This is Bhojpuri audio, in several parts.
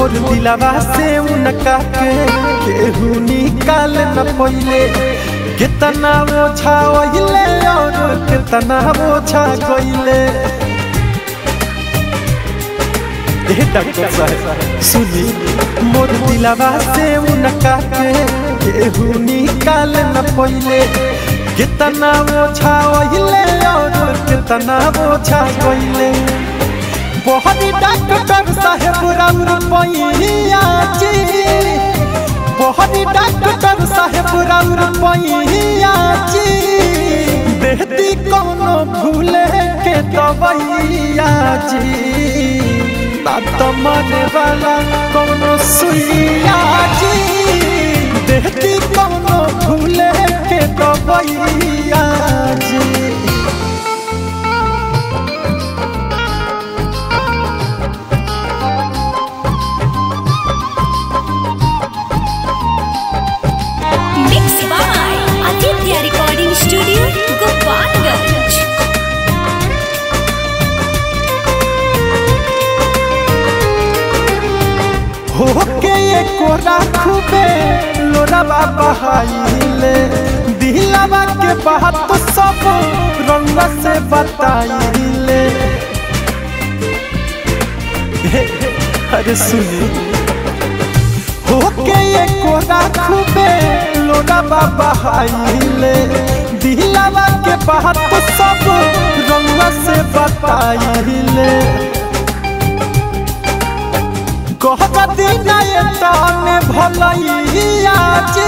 मोर दिलवा से उनका के केहू निकाल न पहिले कितना ओछा ओहिले और कितना ओछा गइले ए डॉक्टर साहब सुनी मोर दिलवा से उनका के केहू निकाल न पहिले कितना ओछा ओहिले और कितना ओछा गइले बहुत डॉक्टर साहेब राउर पैया जी बहुत डॉक्टर साहेब राउर पैया जी देहती कोनो भूले के दवैया जी ना तो मरे वाला कोनो सुइया जी देहती कोनो भूले के दवैया जी Mix by Aditya Recording Studio, Gopalganj. होके एको राखबे लोराबा बहाइले दिलवा के बात तो सब रंग से बताइले हे, अरे सुनी होके एको राखबे लोराबा बहाइले दिलवा के बात तो सब रंग से बताइले कहती नए ताने भलैया जी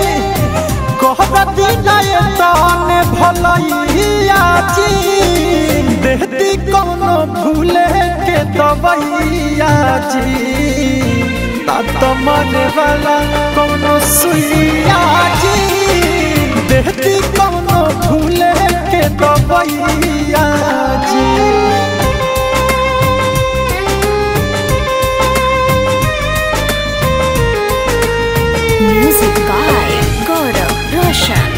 कहती नए ताने भलैया जी देहती कोनो भूले के दवैया जी ना तो मरे वाला कोनो सुइया जी देहती कोनो भूले के दवैया जी Music by Gaurav Roshan.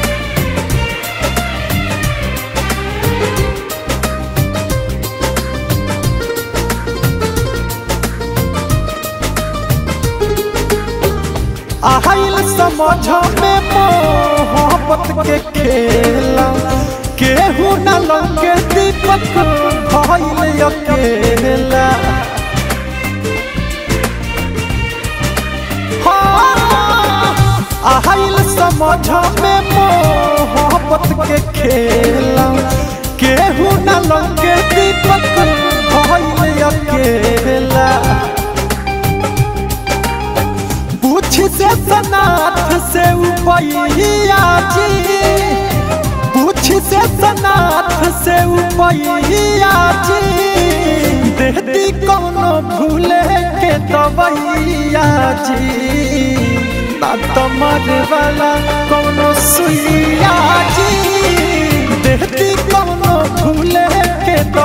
आइल समझ में मोहब्बत के खेला केहू न लगे दीपक भइल अकेला हाँ, आइल समझ में मोहब्बत के खेला केहू न लगे दीपक भइल अकेला पूछ से सनाथ से उपैया जी पूछ से सनाथ से उपैया जी देहती कोनो भूले के दवैया जी ना तो मरे वाला कोनो सुइया जी देहती कोनो भूले के